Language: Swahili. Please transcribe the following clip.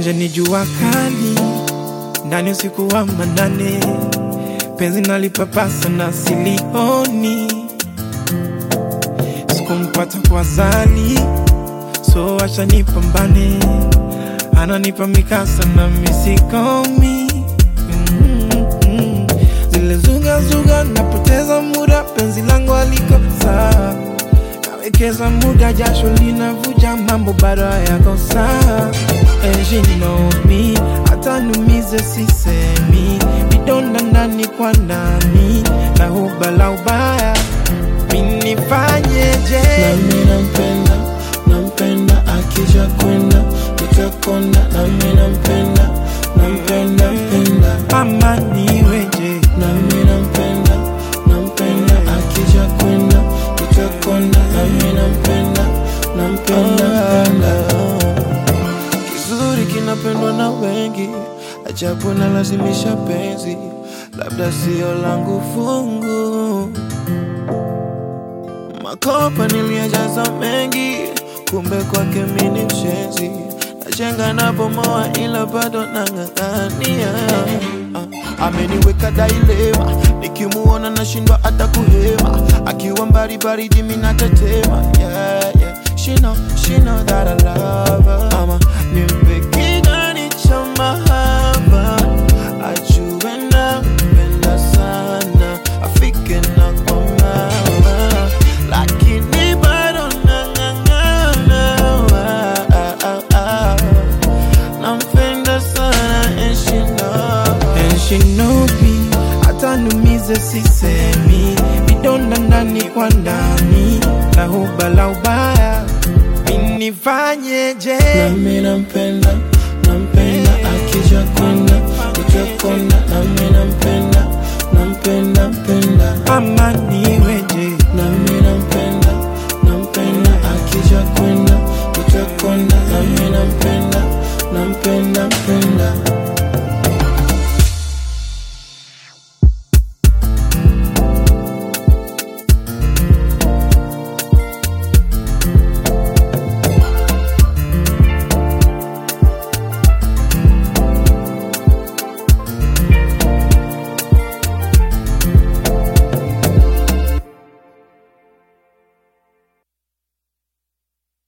nje ni jua kali, ndani usiku wa manane, penzi nalipapasa na silioni, sikumpata kwa zali, so acha nipambane, ananipa mikasa na misikomi mm-hmm. Zile zuga zuga, napoteza muda, penzi langu aliko sawa nawekeza muda, jasho linavuja, mambo bado hayako sawa. And she know me, hata numize sisemi, vidonda ndani kwa ndani na huba la ubaya, minifanyeje? nami nampenda nampenda akija kwenda tutakonda nami nampenda nampenda penda Mama niweje? nami nampenda nampenda akija kwenda tutakonda nami nampenda nampenda penda kizuri kinapendwa na wengi ajabu nalazimisha penzi labda sio langu fungu makopa niliyajaza mengi kumbe kwake mini mshenzi najenga na bomoa ila bado nang'ang'ania Ah, ameniweka dailema nikimuona nashindwa hata kuhema akiwa mbali baridi minatetema yeah, yeah. She know, she know that I love her. Ama nimpe kigani cha mahaba ajue nampenda sana afike na kwa mama lakini bado nang'ang'ana ah, ah, ah. nampenda sana and she know And she know me, hata numize sisemi, vidonda ndani kwa ndani na huba la ubaya, minifanyeje? nami nampenda nampenda akija kwenda